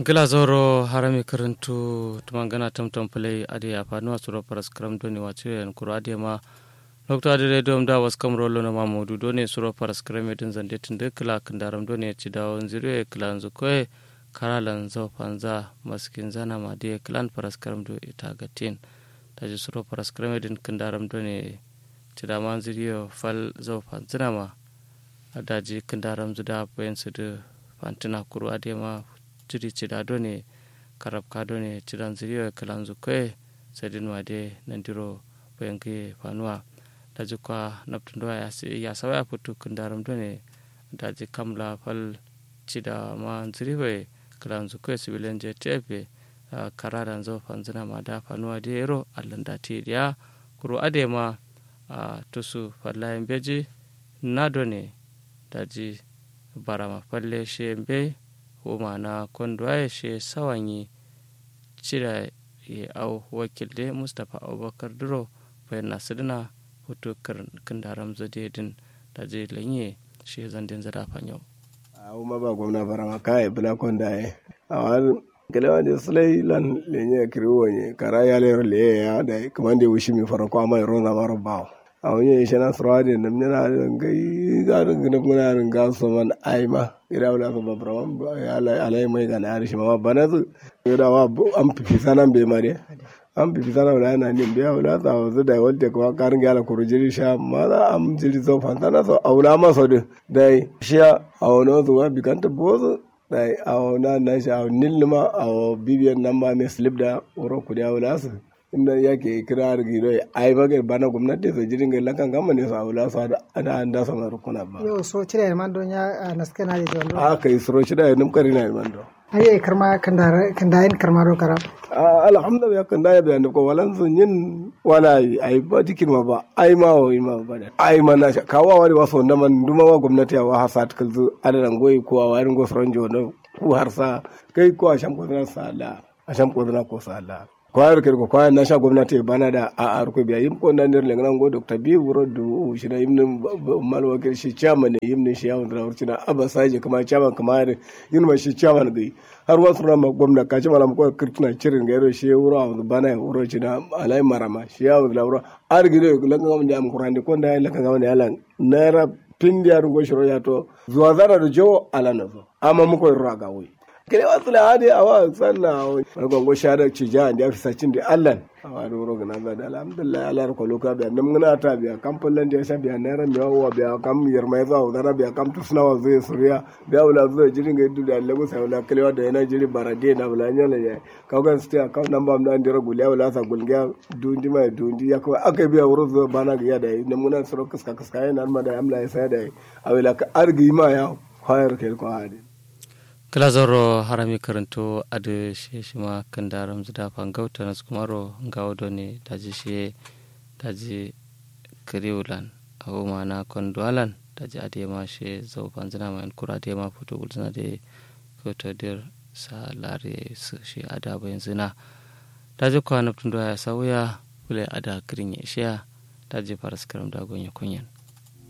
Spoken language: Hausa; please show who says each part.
Speaker 1: gila zoro harami karantu tumangana tamtam play adi afanuwa suro paras kram doni wace yan kuro adi ma lokto adi re dom da was kam rolo na mamudu doni suro paras kram edin zande tinde kila kandaram doni ci dawo nziru kila nzu koe karalan zo panza maskin zana ma di kilan paras kram do ita gatin taji suro paras kram edin kandaram doni ci da man ziriyo fal zo panzina ma adaji kandaram zuda bayan su da fantina kuro adi ma jiri cida done karab ka done cidan ziriyo kalan zukoe sadin wade nandiro bayanke fanuwa da jikwa naftun doa ya sawa ya fito kundaram done da ji kamla fal cida ma ziriwe kalan zukoe sibilan je tefe kararan zo fanzina ma da fanuwa da yero allan da ti ya kuro ade ma tusu fallayen beji na done da ji barama falle shi be homa na kondwaye she sawanyi cira ya au wakilde mustapha abubakar duro bayan nasidina hoto kandaram zadedin da je lanye she zandin zada fanyo
Speaker 2: a uma ba gwamna barama kai bula kondaye a wani kalewa da sulai lan lenye kiriwo ne kara ya lero le ya da kuma da wushi mi farko amma ro na maro bawo a wani shi na surawa da nan yana da gai ga da gina muna rin ga su man aima ira wala ko babra ya alai mai ga na shi ma bana zu da wa an fifi sanan be mare an fifi sanan wala na ne biya wala ta wazu da wadda ko karin ga la kurujiri sha ma za am jiri zo fantana so aula ma so din dai sha a wani zuwa bikanta bozu dai a wani na sha nilma a bibiyan nan ma mai slip da wuro kudi wala su inda yake kira gido ai baga bana gwamnati su jirin ga lakan gama ne su aula su ada an da sama rukuna ba
Speaker 3: yo so cire man don ya naske na da don
Speaker 2: a kai suro shi da nim kari na man do
Speaker 3: ai karma kandara kandayin karma do karam
Speaker 2: alhamdulillah kan da ya bayan ko walan sun yin wala ai ba dikin ma ba ai ma wa ma ba da ai ma na kawa wani waso na man duma wa gwamnati ya wa hasat kalzu adalan goyi ko wa warin go soronjo no ku harsa kai ko a sham ko na sala a sham ko na ko sala kwayar kirko kwayar na sha gwamnati bana da a arko biya yim ko nan der lengan go dr bi wuro du shi na yim malwa kir shi chairman ne yim ne shi yawon da wurci na aba saje kuma chairman kuma yin ma shi chairman gai har wasu rama gwamna kaci malam ko kirtina cirin ga yaro shi wuro a bana wuro ci na alai marama shi yawon da wuro ar gido lengan ga am kurande ko da lengan ga wani alan naira pindi ar go shiro ya to zuwa zara da jo alana zo amma muko raga wai kele wasu la hadi awa sanna wani gongo shada ci ja da fi sacin da allan awa da wuro gana da alhamdulillah ala ko loka biya nam ngana ta biya kam pullan da sha biya naira mi wa biya kam yar mai za da biya kam tusna wa zai suriya biya wala zai jirin ga du da lagu sai wala kele wa da yana jiri barade na wala nyala ya ka ga sti ka nan ba nan dira gulya wala sa gulga dundi mai dundi ya ko aka biya wuro zo bana ga ya da nam ngana suro kaska kaska yana ma da amla ya sai da awila ka argi ma ya khayar kel ko hadi
Speaker 1: kila zoro harami karanto adu shi shi ma kan daram zida fangauta na skumaro ngawo doni daji shi daji kiriulan abu mana kondwalan daji ade ma shi zau panzina ma kura ade ma foto gulzina de foto dir sa lare su shi ada bayan zina daji kwa naftun ya sauya kule ada kirin ya shiya daji faras karam dagon ya kunyan